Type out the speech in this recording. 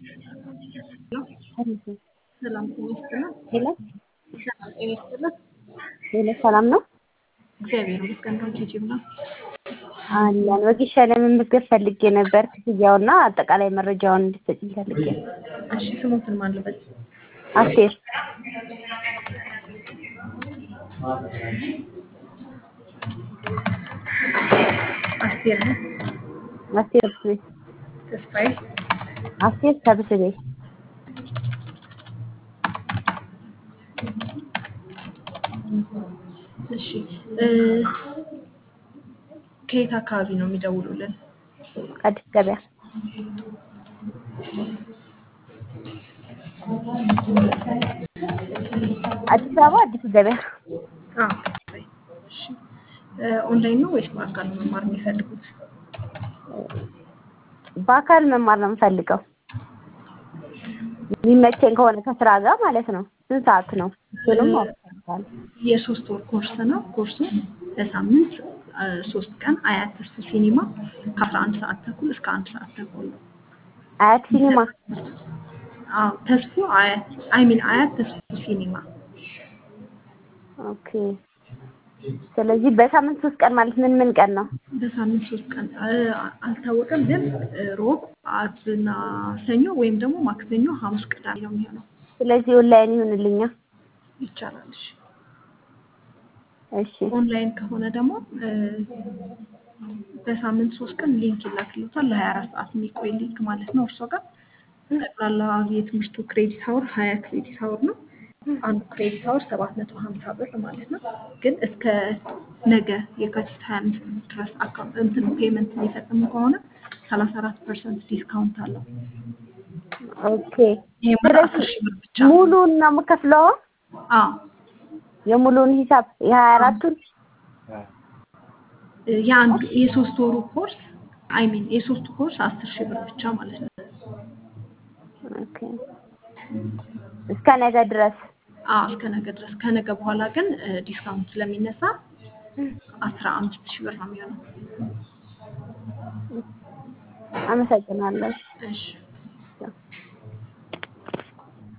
ሰላም ጤና ይስጥልን። ሄሎ ሰላም ጤና ይስጥልን። ሄሎ፣ ሰላም ነው እግዚአብሔር ይመስገን። ነው ዩቲዩብ ነው። አለን። ወጌሻ ለመመዝገብ ፈልጌ ነበር ክፍያውና አጠቃላይ መረጃውን እንድትሰጪኝ ፈልጌ ነው። እሺ ስሞትን ማን ልበል? አስቴር አስቴር ነው። አስቴር ሰብስቤ ተስፋዬ አስቴር ሰብስቤ እሺ እ ከየት አካባቢ ነው የሚደውሉልን? አዲስ ገበያ አዲስ አበባ አዲስ ገበያ አዎ ተስፋዬ። እሺ እ ኦንላይን ነው ወይስ በአካል ነው መማር የሚፈልጉት? በአካል መማር ነው የምፈልገው የሚመቸኝ ከሆነ ከስራ ጋር ማለት ነው። ስንት ሰዓት ነው? እሱንም ማወቅ እፈልጋለሁ። የሶስት ወር ኮርስ ነው። ኮርሱ በሳምንት እ ሶስት ቀን አያት ተስፉ ሲኒማ ከአስራ አንድ ሰዓት ተኩል እስከ አንድ ሰዓት ተኩል ነው። አያት ሲኒማ አዎ ተስፉ አያት አይ ሚን አያት ተስፉ ሲኒማ ኦኬ። ስለዚህ በሳምንት ሶስት ቀን ማለት ምን ምን ቀን ነው? በሳምንት ሶስት ቀን እ አልታወቀም፣ ግን እ ሮብ፣ አርብና ሰኞ ወይም ደግሞ ማክሰኞ፣ ሐሙስ፣ ቅዳሜ ነው የሚሆነው። ስለዚህ ኦንላይን ይሁንልኛ። ይቻላል። እሺ እሺ ኦንላይን ከሆነ ደግሞ እ በሳምንት ሶስት ቀን ሊንክ ይላክልዎታል። ለሀያ አራት ሰዓት የሚቆይ ሊንክ ማለት ነው። እርሶ ጋር ጠቅላላ የትምህርቱ ክሬዲት አወር ሀያ ክሬዲት አወር ነው። አንዱ ክሬዲት አወር ሰባት መቶ ሀምሳ ብር ማለት ነው። ግን እስከ ነገ የካቲት ሀያ አምስት ድረስ አካውንት እንትን ፔመንት የሚፈጽሙ ከሆነ ሰላሳ አራት ፐርሰንት ዲስካውንት አለው። ኦኬ። ይሄ ማለት አስር ሺህ ብር ብቻ ነው። ሙሉን ነው የምከፍለው? አዎ የሙሉውን ሂሳብ የሀያ አራቱን የአንዱ የሶስት ወሩ ኮርስ አይ ሚን የሶስቱ ኮርስ አስር ሺህ ብር ብቻ ማለት ነው። ኦኬ። እስከ ነገ ድረስ አዎ እስከ ነገ ድረስ። ከነገ በኋላ ግን እ ዲስካውንት ስለሚነሳ አስራ አምስት ሺህ ብር ነው የሚሆነው። አመሰግናለሁ። እሺ